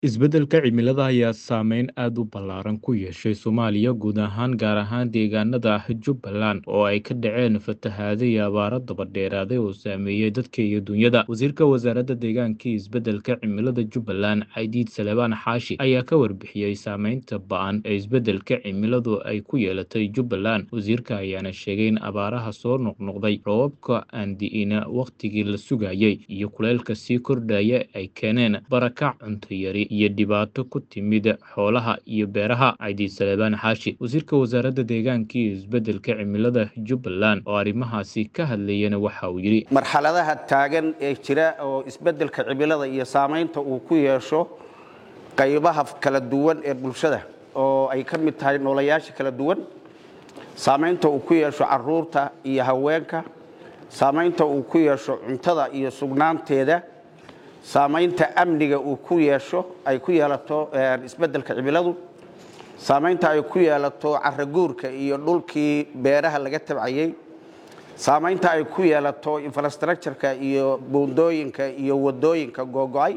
Isbeddelka cimilada ayaa saameyn aad u ballaaran ku yeeshay Soomaaliya guud ahaan, gaar ahaan deegaanada Jubbaland oo ay ka dhaceen fatahaado iyo abaaro daba dheeraaday oo saameeyay dadka iyo dunyada. Wasiirka Wasaaradda Deegaanka iyo Isbeddelka Cimilada Jubbaland, Caydiid Salebaan Xaashi, ayaa ka warbixiyay saameynta ba'an ee isbeddelka cimiladu ay ku yeelatay Jubbaland. Wasiirka ayaana sheegay in abaaraha soo noqnoqday, roobabka aan di'in waqtigii la sugayay, iyo kuleylka sii kordhaya ay keeneen barakac, cunto yari iyo dhibaato ku timid xoolaha iyo beeraha. Caydiid Salebaan Xaashi, wasiirka wasaaradda deegaanka iyo isbeddelka cimilada Jubbaland, oo arrimahaasi ka hadlayana waxa uu yidhi marxaladaha taagan ee jira oo isbeddelka cimilada iyo saamaynta uu ku yeesho qaybaha kala duwan ee bulshada oo ay ka mid tahay noolayaasha kala duwan saamaynta uu ku yeesho caruurta iyo haweenka saamaynta uu ku yeesho cuntada iyo sugnaanteeda saamaynta amniga uu ku yeesho ay ku yeelato isbeddelka cimiladu saamaynta ay ku yeelato caraguurka iyo dhulkii beeraha laga tabcayey saamaynta ay ku yeelato infrastructureka iyo buundooyinka iyo wadooyinka googo-ay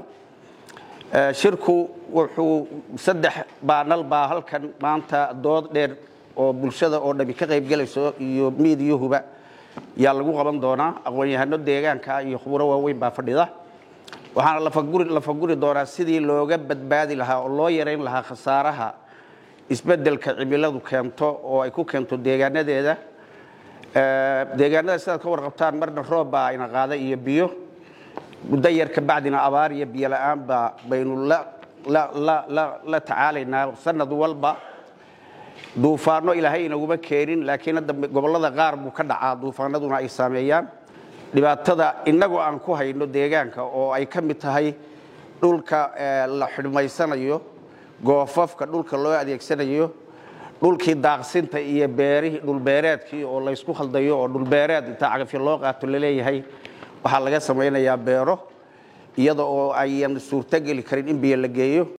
shirku wuxuu saddex baanal baa halkan maanta dood dheer oo bulshada oo dhami ka qaybgelayso iyo miidiyuhuba yaa lagu qaban doonaa aqoon-yahano deegaanka iyo khuburo waaweyn baa fadhida waxaana la faguri doonaa sidii looga badbaadi lahaa oo loo yarayn lahaa khasaaraha isbeddelka cimiladu keento oo ay ku keento deegaanadeeda deegaanada sidaad ka warqabtaan marna roob baa ayna qaada iyo biyo muddo yar kabacdina abaar iyo biyo la-aanba baynu la tacaalaynaa sanad walba duufaano ilaahay inaguma keenin laakiin hadda gobollada qaar buu ka dhacaa duufaanaduna ay saameeyaan dhibaatada innagoo aan ku hayno deegaanka oo ay ka mid tahay dhulka la xidhmaysanayo goofafka dhulka loo adeegsanayo dhulkii daaqsinta iyo beerihii dhulbeereedkii oo laysku khaldayo oo dhulbeereed intaa cagafyo loo qaato laleeyahay waxaa laga samaynayaa beero iyada oo ayan suurtogeli karin in biyo la geeyo